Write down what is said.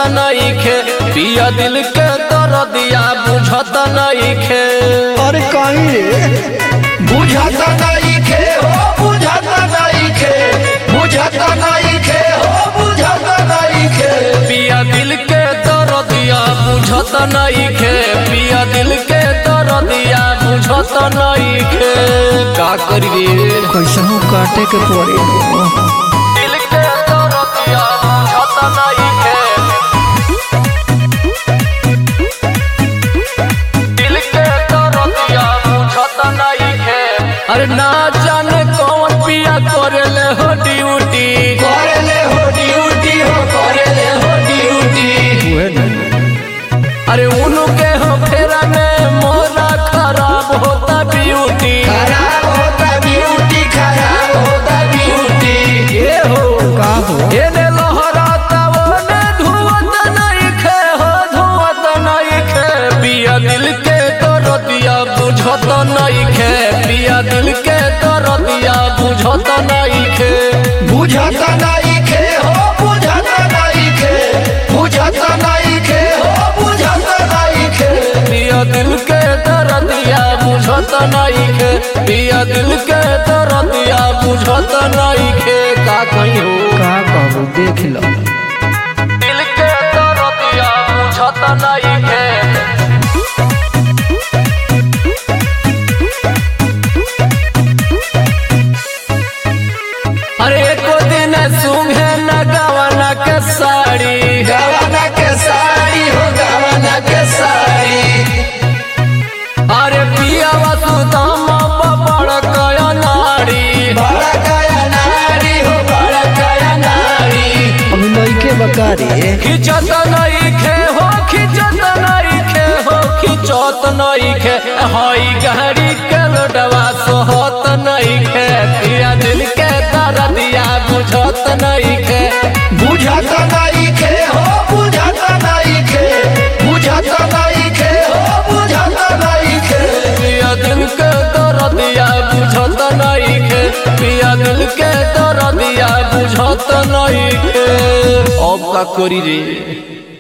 नइखे पिया दिल के दर्दिया बुझत नइखे अरे कहीं रे बुझत नइखे हो बुझत नइखे बुझत नइखे हो बुझत नइखे पिया दिल के दर्दिया बुझत नइखे पिया दिल के दर्दिया बुझत नइखे का करी रे कैसहू काटे के पड़ी दिल के दर्दिया बुझत नइखे दिल के दर्दिया बुझत नइखे अरे ना जाने कौन पिया करेले हो ड्यूटी करेले हो ड्यूटी हो करेले हो ड्यूटी अरे उनके हो फेरा में मोरा खराब होता ब्यूटी खराब होता ब्यूटी खराब होता ब्यूटी ये हो का हो एने लहराता ओने धुआत नइखे हो धुआत नइखे पिया दिल के दर्दिया बुझत नइखे पिया दिल के दर्दिया बुझत नइखे बुझत नइखे हो बुझत नइखे बुझत नइखे हो बुझत नइखे पिया दिल के दर्दिया बुझत नइखे पिया दिल के दर्दिया बुझत नइखे का कहीं हो का कहू देख लो दिल के दर्दिया बुझत नइखे अरे एको दिन सुंघे न गवना के साड़ी गवाना के साड़ी हो गवाना के साड़ी अरे पिया वसुदाम बड़ कया नाड़ी बड़ा कया नारी हो बड़ा कया नारी अभी लइके बका रे खिचत नइखे हो खिचत नइखे हो खिचत नइखे हई गहरी के लोडवा सोहत नइखे पिया दिल के दर्दिया बुझत नइखे बुझत नइखे हो बुझत नइखे बुझत नइखे हो बुझत नइखे पिया दिल के दर्दिया बुझत नइखे पिया दिल के दर्दिया बुझत नइखे अब का करी रे